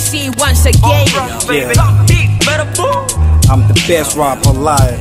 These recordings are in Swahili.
MC once again. I'm the best rapper alive.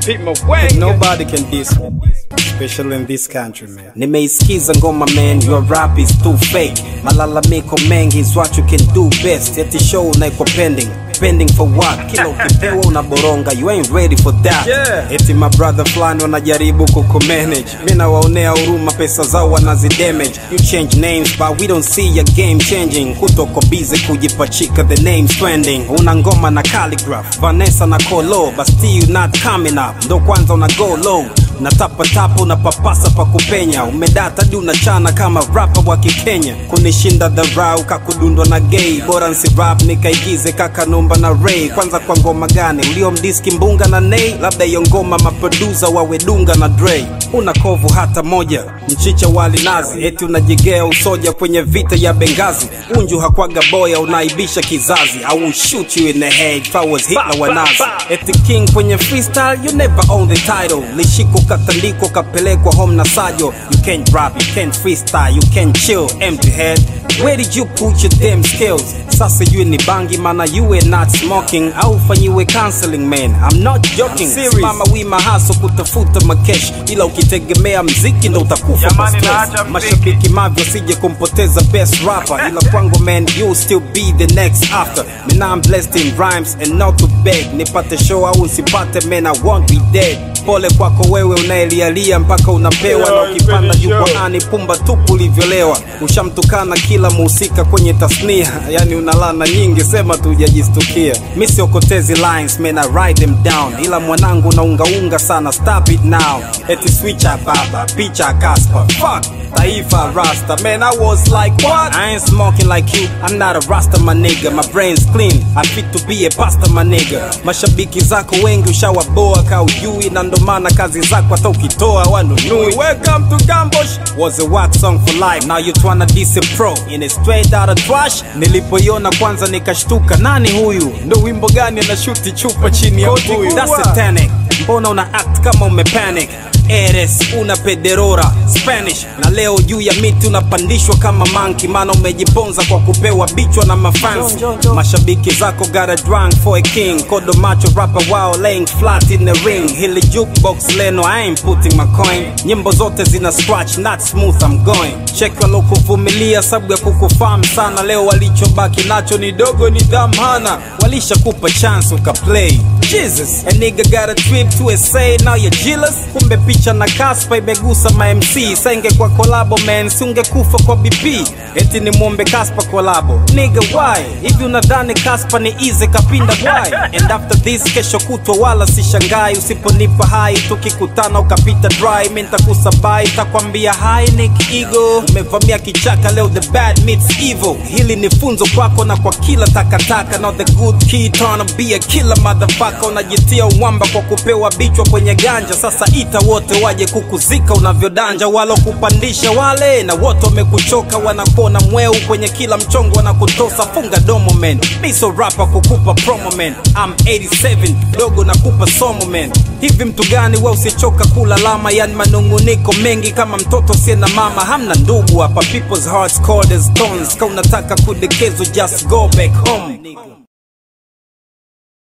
And nobody can diss me. Especially in this country, man. Nimeisikiza ngoma man, your rap is too fake. Malalamiko mengi is what you can do best. Eti show unaiko pending. Pending for what? Kila ukipewa unaboronga, you ain't ready for that. Yeah. Eti my brother fulani wanajaribu kukumanage. Mi nawaonea huruma, pesa zao wanazidamage. You change names but we don't see your game changing. Kutoko busy kujipachika the names trending. Una ngoma na calligraph, Vanessa na Kolo, but still not coming up. Ndo kwanza una go low natapatapa unapapasa pa kupenya umedata di unachana kama rapa wa kikenya kunishinda dharau kakudundwa na gay bora nsi rap nikaigize kakanumba na ray kwanza kwa ngoma gani uliomdiski mbunga na nei labda hiyo ngoma maprodusa wawedunga na dre una kovu hata moja mchicha wali nazi eti unajigea usoja kwenye vita ya bengazi unju hakwaga boya unaibisha kizazi I will shoot you in the head if I was Hitler wa Nazi eti king kwenye freestyle you never own the title lishiko katandiko kapelekwa home na sajo you can't rap you can't freestyle you can't chill empty head where did you put your damn skills sasa yue ni bangi mana you were not smoking au fanyiwe counseling man I'm not joking simama wima haso kutafuta makesh ila ukitegemea mziki ndo utakufa kwa Jamani, stress naacha mziki. mashabiki mavyo sije kumpoteza best rapper ila kwangu man you still be the next after man I'm blessed in rhymes and not to beg nipate show au nsipate man I won't be dead pole kwako wewe unaelialia mpaka unapewa na ukipanda jukwaani pumba tupu ulivyolewa ushamtukana kila muhusika kwenye tasnia yani unalana nyingi sema tu hujajistukia mi siokotezi lines man I write them down ila mwanangu unaungaunga sana stop it now eti switcha baba picha kaspa fuck taifa rasta man i was like what i ain't smoking like you i'm not a rasta my nigga my brain's clean i fit to be a pasta my nigga mashabiki zako wengi ushawaboa ka ujui na ndo maana kazi zako hata ukitoa wanunui welcome to gambosh was a wax song for life now you tryna diss a pro in a straight out of trash nilipoiona kwanza nikashtuka nani huyu ndo wimbo gani anashuti chupa chini ya mbuyu that's satanic mbona una act kama umepanic eres una pederora spanish na leo juu ya miti unapandishwa kama manki maana umejiponza kwa kupewa bichwa na mafansi mashabiki zako got a drunk for a king kodo macho rapper wao laying flat in the ring hili jukebox leno i ain't putting my coin nyimbo zote zina scratch not smooth i'm going check walokuvumilia sababu ya kukufahamu sana leo walichobaki nacho ni dogo ni dhamana walishakupa chance ukaplay jesus a nigga got a trip to SA now you're jealous kumbe picha na kaspa imegusa ma MC senge kwa kolabo man siungekufa kwa BP eti ni mwombe kaspa kolabo nigga why hivi unadhani kaspa ni easy kapinda why and after this kesho kutwa wala sishangai usiponipa hai tukikutana ukapita dry mi ntakusabai takwambia hi nick ego umevamia kichaka leo the bad meets evil hili ni funzo kwako na kwa kila takataka now the good kid tryna be a killer motherfucker unajitia uwamba kwa kupewa bichwa kwenye ganja sasa ita wote waje kukuzika unavyodanja walokupandisha wale na wote wamekuchoka wanakuona mweu kwenye kila mchongo wanakutosa funga domo man miso rapa kukupa promo man I'm 87 dogo nakupa somo man hivi mtu gani we usichoka kulalama yani manunguniko mengi kama mtoto sie na mama hamna ndugu hapa people's hearts cold as stones ka unataka kudekezwa just go back home